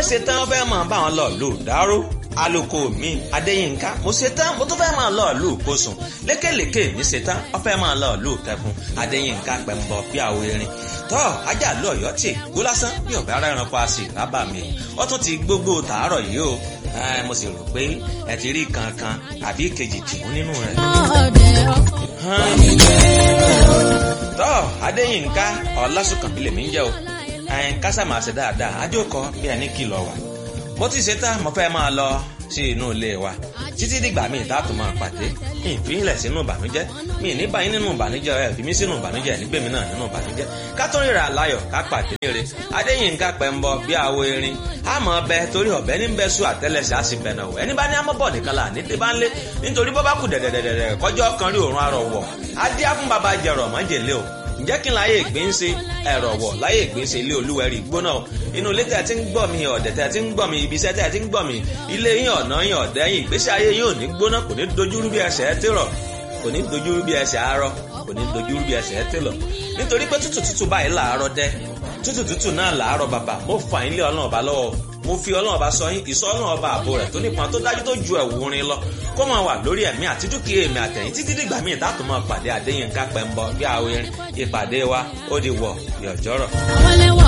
ṣe tán fẹ́ máa bá wọn lọ lù dáró aloko mi adéyínká mo ṣe tán mo tún fẹ́ máa lọ lù kóṣùn lékèlékè mi ṣe tán wọ́n fẹ́ máa lọ lù kẹfún adéyínká pẹ̀mbọ̀ bí àwọ̀ erin tọ́ ajá lọ ọ̀yọ́ tì gbó lásán bí ọ̀bẹ ara ẹranko a sì rábà mi ó tún ti gbogbo tàárọ̀ yìí o mo sì rò pé ẹ ti rí kankan àbí kejì tìmú nínú rẹ̀. tọ́ adéyínká ọlásùnkànmí lèmi ń jẹ́ o kásá máa ṣe dáadáa ajókòó bí ẹni kìlọ̀ wà mo ti ṣe tán mo fẹ́ máa lọ sí inú ilé wa títí dìgbà míì táàtò máa pàdé mi ìfihìnlẹ̀ sínú ìbànújẹ́ mi ní báyìí nínú ìbànújẹ́ ẹ̀ fi mí sínú ìbànújẹ́ nígbèmí náà nínú ìbànújẹ́ ká tó ríra láyọ̀ ká pàdé rere adéyínká pẹ̀mbọ bí àwo erin àmọ́ ọbẹ torí ọbẹ ní bẹ sùn àtẹlẹsẹ á sì bẹ̀nà wọ̀ ẹni bá ní amọ́bọ̀ nìkan là ní tẹ́bá ń lé nítorí bọ́ bá kù dẹ̀dẹ̀dẹ̀dẹ̀ kọjọ́ kan rí òórùn arọ̀ wọ̀ adé á fún baba jẹrọ mọ́jèlé o ǹjẹ́ kí n láyé ìgbín ṣe ẹ̀rọ̀ wọ̀ láyé ìgbín ṣe ilé olúwẹ̀rí gbóná inú ilé tẹ̀ tí ń gbọ́ mi ọ̀dẹ̀ tẹ̀ tí ń gbọ́ mi ibi iṣẹ́ tẹ̀ tí ń gbọ́ mi ilé yín ọ̀nà yín ọ̀dẹ́ yín ìgbésí ayé yín ò ní gbóná kò ní dojúrú bí ẹsẹ̀ ẹ tèrọ̀ kò ní dojúrú bí ẹsẹ̀ arọ kò ní dojúrú bí ẹsẹ̀ ẹ tèlọ̀ nítorí pé tútù tútù báyìí làárọ̀ dẹ́ tútù tútù náà làárọ̀ bàbà mo fà yín lé ọlọ́run ọba lọ́wọ́ mo fi ọlọ́run ọba sọ yín ìsọ ọlọ́run ọba àbò rẹ̀ tó nípọn tó dájú tó ju ẹ̀wù orin lọ kó máa wà lórí ẹ̀mí àti dúkìá èmi àtẹ̀yìn títí dìgbà míì dátò máa pàdé Adéyínká Pẹ́ńbọ bí àwọn erin ìpàdé wa ó di wọ̀ yọ̀jọ́rọ̀. àwọn ẹlẹ́wọ̀n